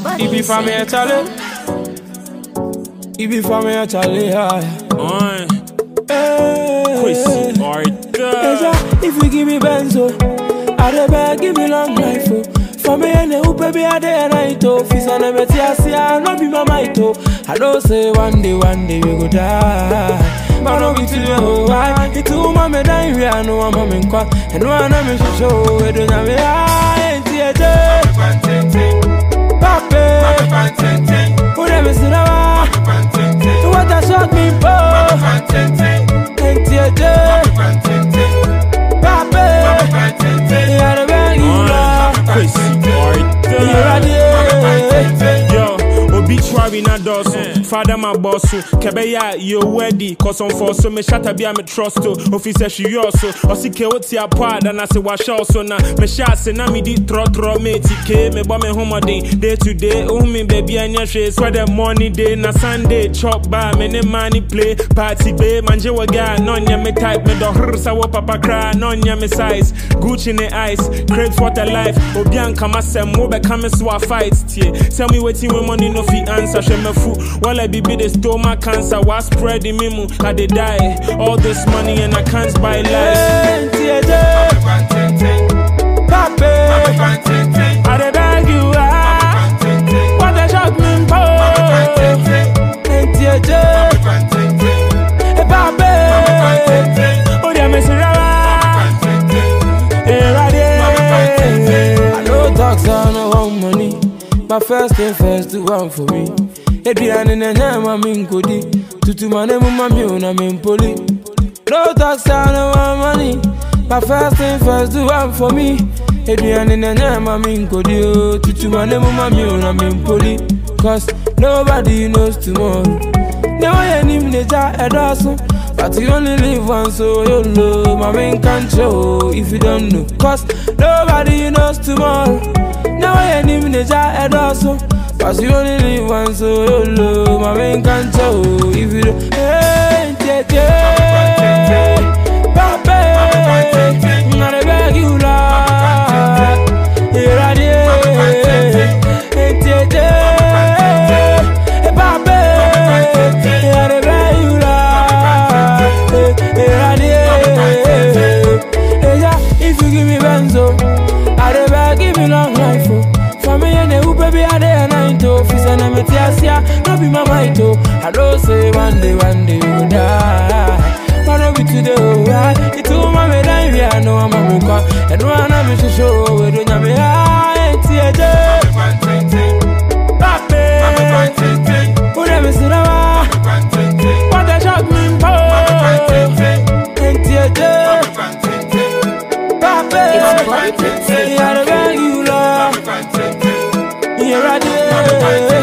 It be for me a Charlie. It be for me a Charlie. Oi, Hey. Kwesi Arthur. If you give me benzo, I dey beg, give me long life. Oh. For me and who baby I day and night oh. Fis and me tia see I no be my might oh. I don't say one day, one day we go die. But no be today oh why? It too mama die we I know I'm in kwa. And one I'm in show we don't have me I ain't here day. Pape, who never see now? What a shock me for. Ain't here day. Pape, yeah the beg you love. Kwesi You ready? Arthur. Yo, obituary na dɔɔso fada ma bɔ so kɛbɛyɛ a yɛ wedi kɔsɔmfɔ so mehyɛ bi a me trust o ofisɛ hweyɔɔ so ɔse ke wo te apɔ a dana se wahyɛ wo so na mehyɛ ase na medi trɔtrɔ meti ke mebɔ me homɔden day to day wohu me baabi a nyɛ hwee sɛ dɛ morning day na sunday chop ba me ne ma ne play party be mangye wɔ ga na ɔnyɛ me type medɔhrer sɛ wo papa koraa na ɔnyɛ me size gucci ne ice crate for the life obi ankama sɛm wobɛka me so a fight tie sɛ me wetin we money no fit answer hwɛ mafu wala bibi de stomach cancer wa spread in me mu i dey die all this money and i can't buy life Ain't here day. Pape, I dey beg you ah. What a shock me for. Ain't here day. Hey, Pape, oh yeah, me say rara. Hey, ready. I know talks I no want money. My first thing first, do one for me. Adrian and Nyama Minkodi. Tutu mane mama mi una mimpoli. No talks I no want money. My first thing first, do one for me. Adrian and Nyama Minkodi. Tutu mane mama mi una mimpoli. Cause nobody knows tomorrow. Never hear him nature a dozen. But you only live once, so you know my main can't show if you don't know. Cause nobody knows tomorrow. Never hear him nature a dozen. But you only live once, so you know my main can't show if you don't. Hey, tete, pape, not a beg you, Lord. Here I am. Hey, tete, pape, not a beg you, Lord. Here I am. Hey, yeah, if you give me benzo, I dey beg, give me long life, oh. For me and who baby I dey a night, oh. Fis and me tia no be my might, oh. I don't say one day, one day we go die. But no be today, oh, right? It's all my me die, we I know I'm a muka. And one I'm in show, we don't have me high, it's here, day. Pape, who never see the What a shock me, for. Ain't here, day. Pape, It's bloody yeah, the beg you, love. Here I am.